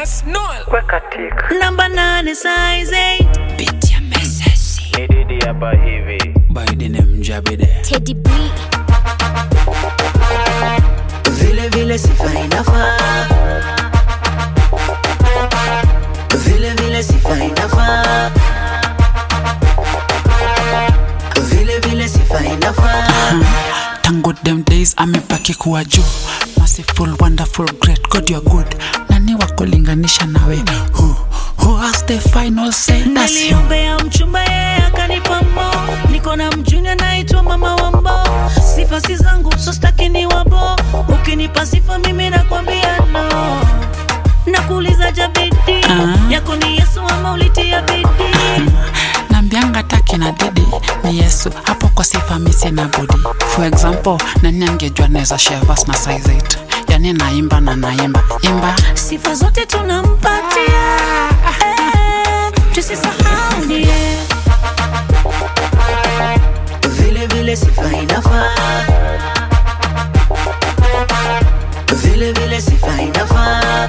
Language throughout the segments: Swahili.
Jonas Noel. weka tik namba nane size eight. Pitia mesesi Ni Didi hapa hivi Biden mjabide Teddy B. vile vile sifa inafaa vile vile sifa inafaa vile vile sifa inafaa tangu them days amebaki kuwa juu merciful wonderful great god you're good nani wa kulinganisha nawe who, who has the final say that's you niliombea mchumba yeye akanipa mo niko na mjuni anaitwa mama wambo sifa si zangu so staki ni wabo ukinipa sifa mimi nakwambia no nakuuliza jabidi Ah. yako ni yesu ama ulitia bidii nambianga taki na didi ni yesu hapo kwa sifa misi na budi for example nani angejua naweza share verse na size 8 yani naimba na naimba imba sifa zote tunampatia eh, tusisahau ndiye vile vile sifa inafaa vile vile sifa inafaa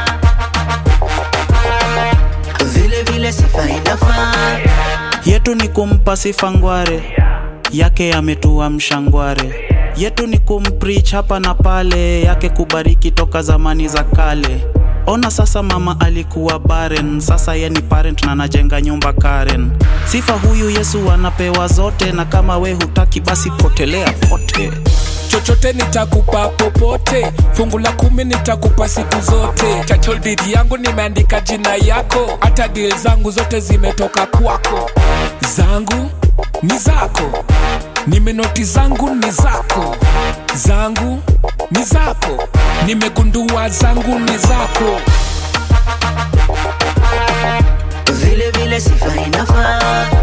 vile vile sifa inafaa yetu ni kumpa sifa ngware yake ametua mshangware yetu ni kumprich hapa na pale yake kubariki toka zamani za kale ona sasa mama alikuwa baren sasa ye ni parent na anajenga nyumba karen sifa huyu yesu anapewa zote na kama we hutaki basi potelea pote chochote nitakupa popote fungu la kumi nitakupa siku zote title deed yangu nimeandika jina yako hata deal zangu zote zimetoka kwako zangu ni zako nimenoti zangu ni zako zangu ni zako nimegundua zangu ni zako vile vile sifa inafaa